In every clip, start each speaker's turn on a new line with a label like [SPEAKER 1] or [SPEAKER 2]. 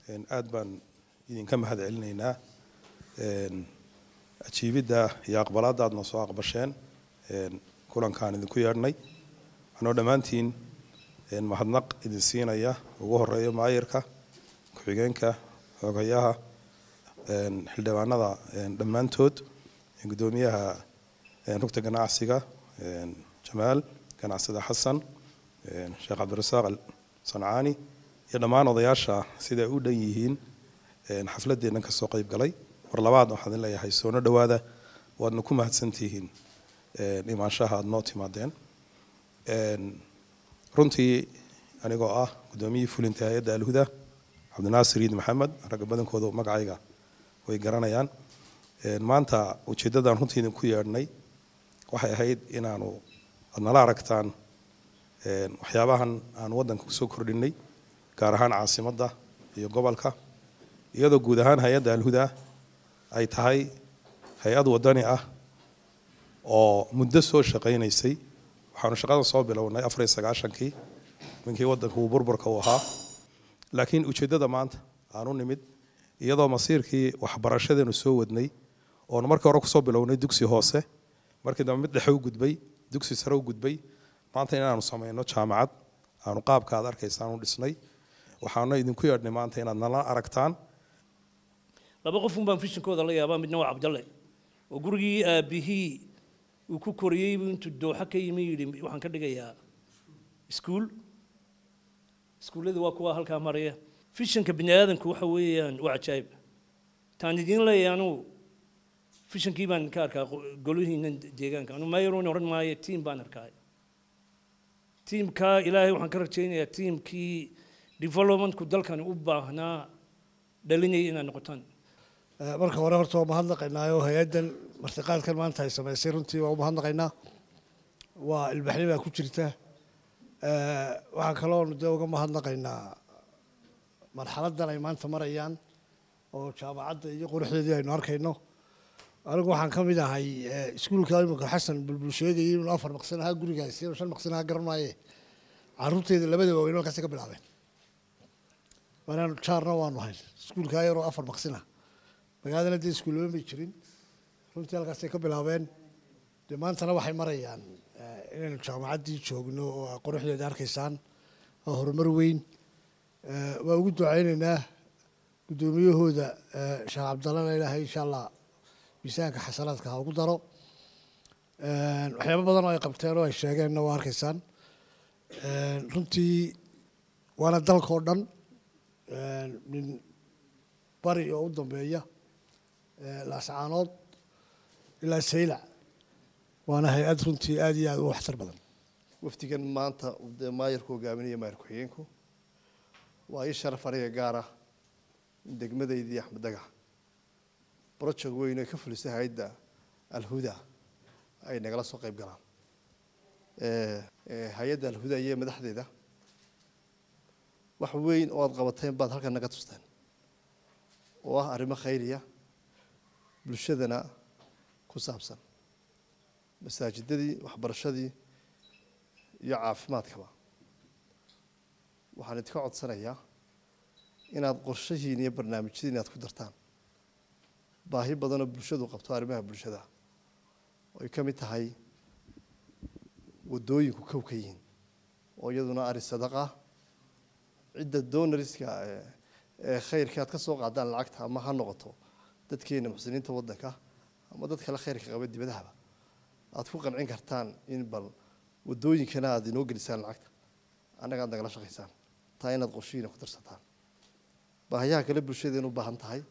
[SPEAKER 1] aad baan idinka mahad celinaynaa ajiibidda iyo aqbalaadda aad noo soo aqbasheen kulankaan idinku yeedhnay anoo dhammaantiin mahadnaq idin siinaya ugu horeeyo maayirka ku-xigeenka xogayaha xildhibaanada dhammaantood guddoomiyaha rugta ganacsiga jamaal ganacsada xasan sheekh cabdirasaaq sancaani iyo dhammaan odayaasha siday u dhan yihiin xafladeennan kasoo qayb galay war labaad waxaan idin leeyahay soono dhowaada waadna ku mahadsantihiin imaanshaha aada noo timaadeen runtii anigoo ah guddoomiyihii fulinta hay-adda alhuda cabdinaasir iid maxamed ragga badankooda magacayga way garanayaan maanta ujeeddadaan runtii idinku yeedhnay waxay ahayd inaanu aad nala aragtaan waxyaabahan aan waddanka kusoo kordhinay gaar ahaan caasimadda iyo gobolka iyadoo guud ahaan hay-adda alhuda ay tahay hay-ad waddani ah oo muddo soo shaqaynaysay waxaanu shaqada soo bilownay afar iyo sagaashankii minkii waddanka uu burburka u ahaa laakiin ujeeddada maanta aanu nimid iyadoo masiirkii waxbarashadeenu soo wadnay oonu markii hore kusoo bilownay dugsi hoose markii dambe mid dhexe u gudbay dugsi sare u gudbay maanta inaanu samayno jaamacad aanu qaabka aad arkaysaan u dhisnay waxaana idinku yeedhnay maanta inaad nala aragtaan
[SPEAKER 2] laba qofun baan fishinkooda la yaabaa midna waa cabdalle oo gurigii aabihii uu ku koriyey buu intuu dooxa ka yimi yidhi waxaan ka dhigayaa iskuul iskuullada waa kuwa halkaa maraya fishanka bini aadanku waxa weeyaan waa cajaayib taan idiin leeyahay anugu fishankii baan ka arkaa golihiina deegaanka anu mayaroon odhan maayo tiim baan arkaay tiimkaa ilaahay waxaan ka rajaynayaa tiimkii developmentku dalkani u baahnaa dhalinaya inaad noqotaan
[SPEAKER 3] marka hore horta waa mahadnaqaynaayo hay-addan martiqaadkan maanta ay samaysay runtii waa u mahadnaqaynaa waa ilbaxni baa ku jirta waxaa kaloonu dee uga mahadnaqaynaa marxaladdan ay maanta marayaan oo jaamacadda iyo quruxdeedii aynu arkayno anigu waxaan ka mid ahay iskuulka iminka xasan bulbul sheegayay inuu afar maqsin ahaa gurigaasi inuu shan maqsin ahaa garan maaye carruurteeda labada waaweyn halkaasi ka bilaabeen waanaanu jaarna waanu hayn iskuulkaa yaroo afar maqsin ah magaaladana dee iskuullama may jirin runtii halkaasay ka bilaabeen dee maantana waxay marayaan inaynu jaamacaddii joogno oo quruxdeeda arkaysaan waa horumar weyn waa ugu ducaynaynaa guddoomiyahooda sheekh cabdallana ilaahay insha allah miisaanka xasanaadka ha ugu daro waxyaabo badan oo ay qabteen oo ay sheegeenna waa arkaysaan runtii waana dalkao dhan min bari oo u dambeeya laascaanood ilaa saylac waana hay-ad runtii aada iyo aada u waxtar badan
[SPEAKER 4] wafdigan maanta dee maayarku hogaaminaya maayar ku-xigeenku waa ii sharaf aniga gaara degmadaydii axmed dagax project weyn oo ka fulisay hay-adda alhuda ay nagala soo qayb galaan hay-adda alhuda iyo madaxdeeda wax weyn oo aada qabateen baad halkan naga tusteen oo ah arrimo khayriya bulshadana ku saabsan masaajidadii waxbarashadii iyo caafimaadkaba waxaan idinka codsanayaa inaad qorshahiin iyo barnaamijyadiin aad ku dartaan baahi badanoo bulshadu qabto arrimaha bulshada oo ay ka mid tahay waddooyinku kow ka yihiin oo iyaduna ari sadaqa cidda donariska ee khayrka aad ka soo qaadaan lacagta ama ha noqoto dadkeena muxsiniinta waddanka ama dad kale khayrka qaba dibadahaba aad ku qancin kartaan in bal waddooyinkana aad inoo gelisaan lacagta annaga aad nagala shaqaysaan taa inaad qorshihiina ku darsataan baahayaha kale bulshadeenu u baahan tahay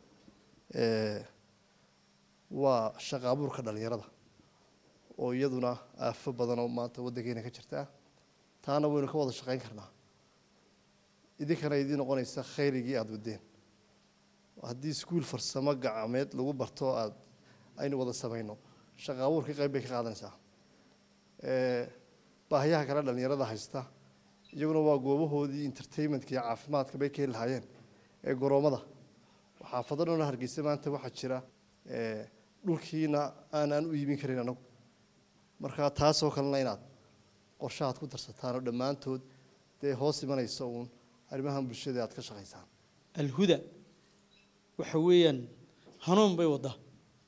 [SPEAKER 4] waa shaqa abuurka dhalinyarada oo iyaduna aafo badan oo maanta waddankeena ka jirta taana waynu ka wada shaqayn karnaa idinkana idii noqonaysa khayrigii aada wadeen haddii iskuul farsamo gacmeed lagu barto aad aynu wada samayno shaqa abuurka qayb bay ka qaadanaysaa baahiyaha kale dhalinyarada haysta iyaguna waa goobahoodii entertainmentka iyo caafimaadka bay ka heli lahaayeen ee goroommada xaafado dhan hargeysa maanta waxaa jira dhulkiina aanaan u iibin karin anagu marka taasoo kalena inaad qorshahaad ku darsataan oo dhammaantood dee hoos imanaysa uun arrimahan bulshada aad ka shaqaysaan
[SPEAKER 5] alhuda waxa weeyaan hanuun bay waddaa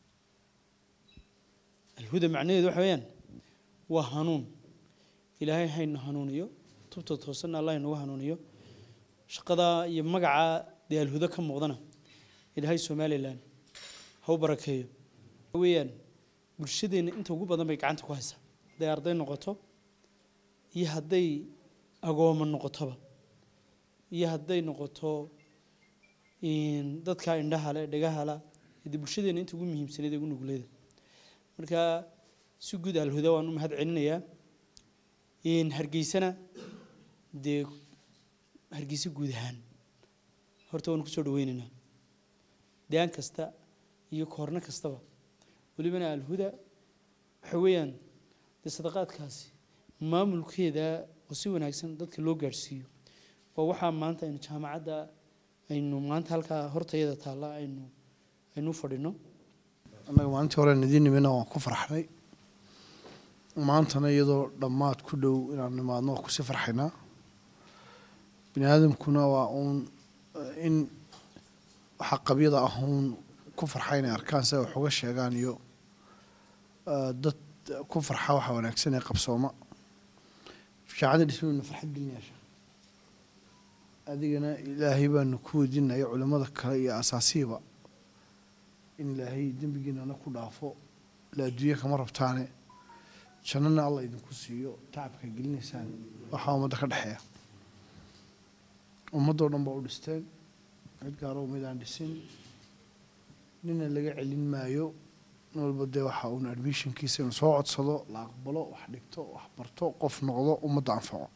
[SPEAKER 5] alhuda macnaheedu waxa weeyaan waa hanuun ilaahay hayna hanuuniyo tubta toosanna allah inagu hanuuniyo shaqadaa iyo magacaa dee alhuda ka muuqdana ilaahay somalilan ha u barakeeyo waxa weeyaan bulshadeenna inta ugu badan bay gacanta ku haysaa hadday arday noqoto iyo hadday agooma noqotoba iyo hadday noqoto dadka indhaha le dhagaha la dee bulshadeena inta ugu muhiimsaneed ee ugu nugleeda marka si guud alhuda waan u mahad celinayaa hargeysana dee hargeysa guud ahaan horta waan kusoo dhaweynaynaa daan kasta iyo koorno kastaba welibana alhuda waxa weeyaan dee sadaqaadkaasi maamulkeeda oo si wanaagsan dadka loo gaadhsiiyo waa waxaa maanta aynu jaamacadda aynu maanta halkaa hortayada taalla aynu aynu fadhino
[SPEAKER 6] annaga maalintii hore idiin nimina waan ku farxnay maantana iyadoo dhammaad ku dhow inaan nimaadno waa kusii farxaynaa bini aadamkuna waa uun in waxa qabyada ah uun ku farxa inay arkaan si ay wax uga sheegaan iyo dad ku farxa waxa wanaagsan ee qabsooma shaacada dhismaynu farxad gelinayaasha adigana ilaahay baanu ku weydiinaya culimmada kale iyo asaasihiba in ilaahay dembigiinana ku dhaafo la adduunye kama rabtaane jannana allah idinku siiyo tacabka gelinaysaan waxaa ummadda ka dhexeeya ummaddoo dhan baa u dhisteen cid gaaro umaydaan dhisin nina laga celin maayo nin walba dee waxa uun admissionkiisa inuu soo codsado la aqbalo wax dhigto wax barto qof noqdo ummadda anfaco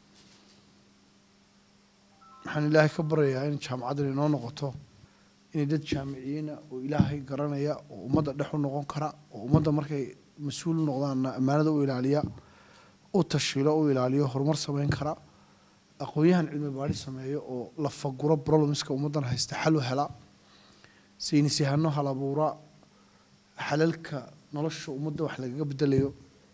[SPEAKER 6] waxaan ilaahay ka baryayaa in jaamacaddan inoo noqoto inay dad jaamiciyiina oo ilaahay garanaya oo ummadda dhex u noqon kara oo ummadda markay mas-uul u noqdaanna ammaanada u ilaaliya u tashilo u ilaaliyo horumar samayn kara aqoon-yahan cilmi baadhi sameeyo oo la faguro problemska ummaddan haysta xal u hela saynis yahano hal abuura xalalka nolosha ummadda wax lagaga bedelayo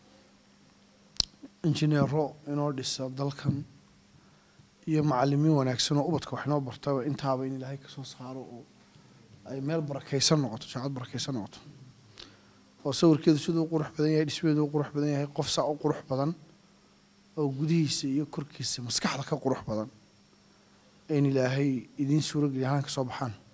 [SPEAKER 6] injineero inoo dhisa dalkan iyo macalimiin wanaagsan oo ubadka wax inoo bartaba intaaba in ilaahay kasoo saaro oo ay meel barakaysan noqoto jaacad barakaysan noqoto oo sawirkeedu siduu u qurux badan yahay dhismeedu u qurux badan yahay qof saa u qurux badan oo gudihiisa iyo korkiisa maskaxda ka qurux badan in ilaahay idiin suurogeliya halkan ka soo baxaan